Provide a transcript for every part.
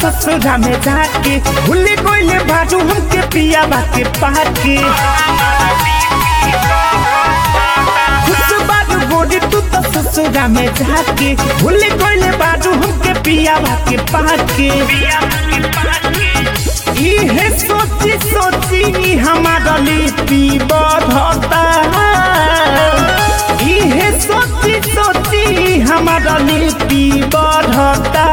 ससुरा में जाके भूल गइले बाजू हमके पिया बाके पाके खुश बाजू गोरी तू तो ससुरा में जाके भूल गइले बाजू हमके पिया बाके पाके इहे सोची सोची हमारा लिपि बढ़ता इहे सोची सोची हमारा लिपि बढ़ता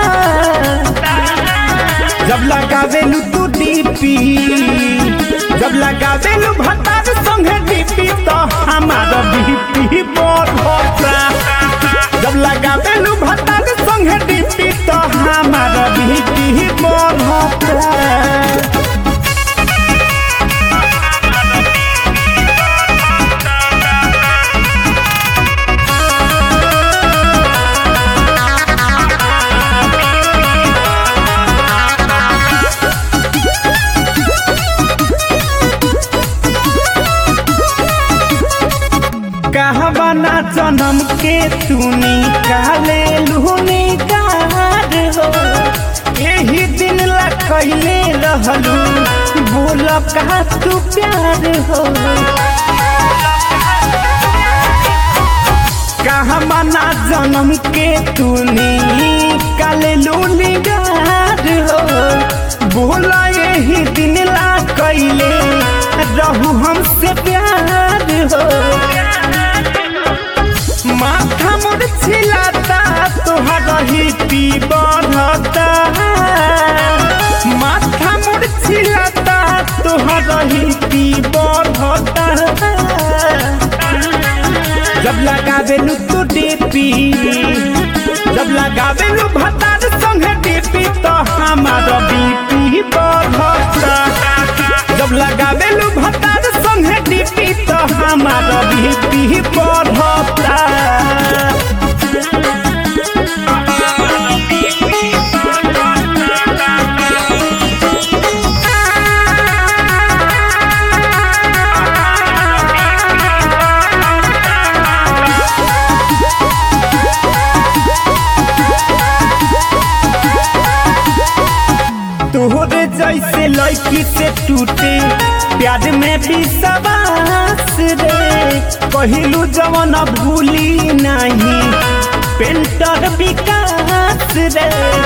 जब लगावेलू तू डीपी जब लगावेलू भतार संगे डीपी तो हमारा बीपी बढ़ता जब लगावेलू भतार संगे डीपी तो हमारा बीपी बढ़ता कहबना जन्म के तूनी काले लूनी कार हो यही दिन ला कैले रहलू बोल का तू प्यार हो कहबना जन्म के तूनी काले लूनी कार हो बोल यही दिन ला कैले रहू हमसे प्यार हो माथा मोर छिलाता तोहरा ही पी बढ़ता माथा मोर छिलाता तोहरा ही पी बढ़ता जब लगावेलू तू डीपी जब लगावेलू भतार संगे डीपी तो हमारा बीपी बढ़ता जब लगावेलू भतार संगे डीपी तो हमारा बीपी बढ़ता तोहरे जैसे लड़की से टूटे प्यार में भी सबास रे कहिलू जवन भूली नहीं पेंटर विकास रे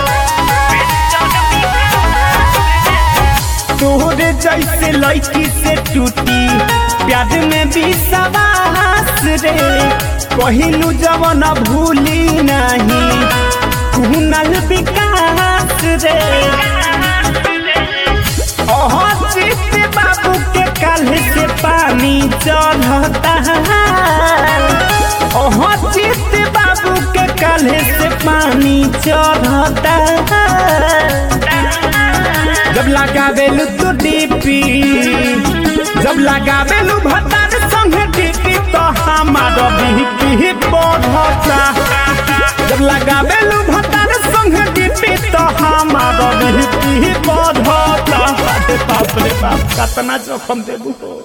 तोहरे जैसे लड़की से टूटी प्यार में भी सबास रे कहिलू जवन भूली नहीं कुनल विकास रे चित बाबू के काल्ह से पानी चढ़ता ओह चित बाबू के काल्ह से पानी चढ़ता जब लगावेलू तू डीपी जब लगावेलू भतार संगे डीपी तो हमारा बीपी बढ़ता जब लगावेलू भतार संगे डीपी तो हमारा बीपी बढ़ता अरे बाप रे बाप कतना जोखम देबू हो